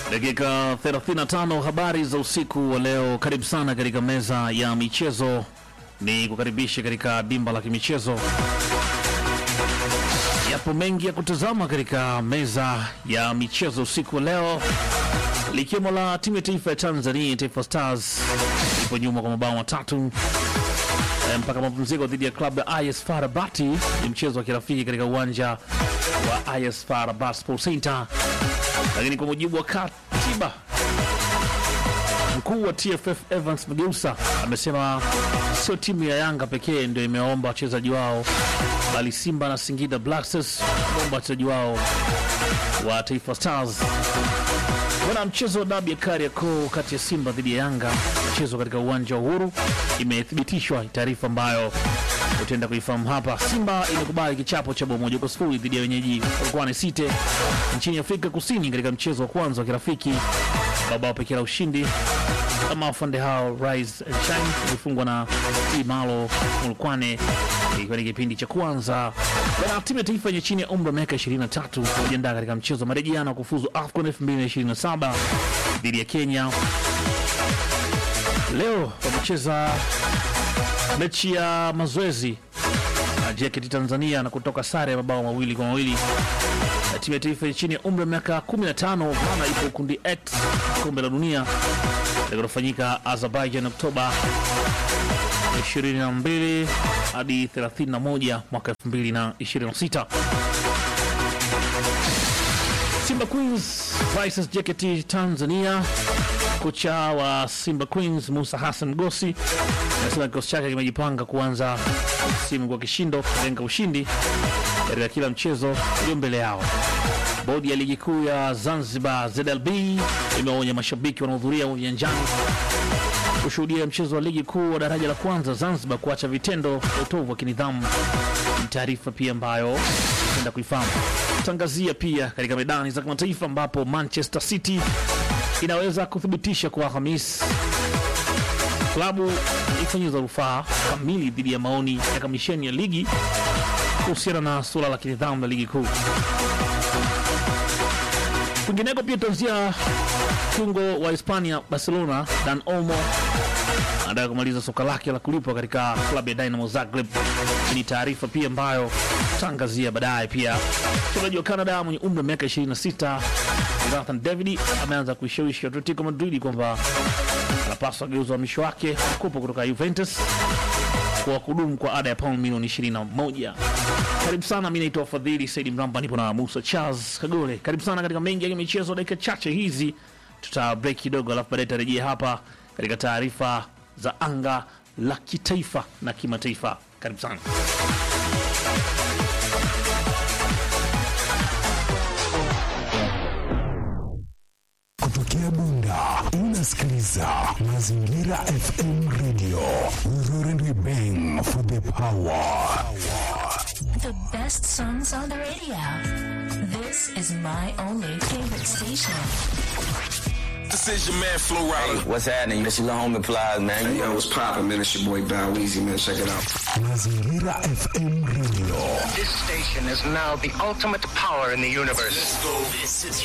Dakika 35 habari za usiku wa leo. Karibu sana katika meza ya michezo, ni kukaribisha katika dimba la kimichezo. Yapo mengi ya kutazama katika meza ya michezo usiku wa leo, likiwemo la timu ya taifa ya Tanzania, Taifa Stars ipo nyuma kwa mabao matatu eh, mpaka mapumziko dhidi ya klabu ya IS FAR Rabat. Ni mchezo wa kirafiki katika uwanja wa IS FAR Rabat Sports Center lakini kwa mujibu wa katiba mkuu wa TFF Evans Mageusa amesema sio timu ya Yanga pekee ndio imewaomba wachezaji wao, bali Simba na Singida Black Stars wameomba wachezaji wao wa Taifa Stars. Wana mchezo wa dabi ya Kariakoo kati ya Simba dhidi ya Yanga mchezo katika uwanja wa Uhuru imethibitishwa, taarifa ambayo utaenda kuifahamu hapa. Simba imekubali kichapo cha bao moja kwa sifuri dhidi ya wenyeji Volcano City nchini Afrika Kusini katika mchezo wa kwanza wa kirafiki. Mabao pekee la ushindi kama wafande hao Rise and Shine ilifungwa na Imalo Mulkwane ikiwa ni kipindi cha kwanza. Bana, timu ya taifa yenye chini ya umri wa miaka 23 kujiandaa katika mchezo wa marejeano wa kufuzu AFCON 2027 dhidi ya Kenya. Leo wamecheza mechi ya mazoezi na JKT Tanzania na kutoka sare ya mabao mawili kwa mawili na timu ya taifa chini ya umri wa miaka 15 maana ipo kundi X kombe la dunia litakofanyika Azerbaijan Oktoba 22 hadi 31 mwaka 2026. Simba Queens versus JKT Tanzania. Kocha wa Simba Queens Musa Hassan Gosi anasema kikosi chake kimejipanga kuanza msimu kwa kishindo, kulenga ushindi katika kila mchezo ulio mbele yao. Bodi ya ligi kuu ya Zanzibar ZLB imeonya mashabiki wanaohudhuria uwanjani kushuhudia mchezo wa ligi kuu wa daraja la kwanza Zanzibar kuacha vitendo vya utovu wa kinidhamu. Ni taarifa pia ambayo enda kuifahamu. Tangazia pia katika medani za kimataifa ambapo Manchester City inaweza kuthibitisha kwa Alhamis klabu ifanyiza rufaa kamili dhidi ya maoni ya kamisheni ya ligi kuhusiana na suala la kinidhamu la ligi kuu. Kwingineko pia tanzia kiungo wa Hispania Barcelona Dan Olmo anataka kumaliza soka lake la kulipwa katika klabu ya Dynamo Zagreb. Hii ni taarifa pia ambayo tangazia baadaye. Pia mchezaji wa Canada mwenye umri wa miaka 26 Jonathan David ameanza kuishawishi Atletico Madrid kwamba anapaswa geuza uhamisho wake mkopo kutoka Juventus kwa kudumu kwa ada ya pauni milioni 21. Karibu sana, mi naitwa Fadhili Saidi Mramba, nipo na Musa Charles Kagole. Karibu sana katika mengi ya michezo. Dakika chache hizi tuta break kidogo, alafu baadaye tarejea hapa katika taarifa za anga la kitaifa na kimataifa. Karibu sana. Kutokea Bunda unasikiliza Mazingira FM Radio. We roar and we bang for the power. The best songs on the radio. This is my only favorite station. This is your man Flo Rida. What's happening? This your little homie Plies, man. Hey, yo, what's poppin', man? It's your boy Bow Weezy, man. Check it out. Mazingira FM Radio. This station is now the ultimate power in the universe. Let's go. This is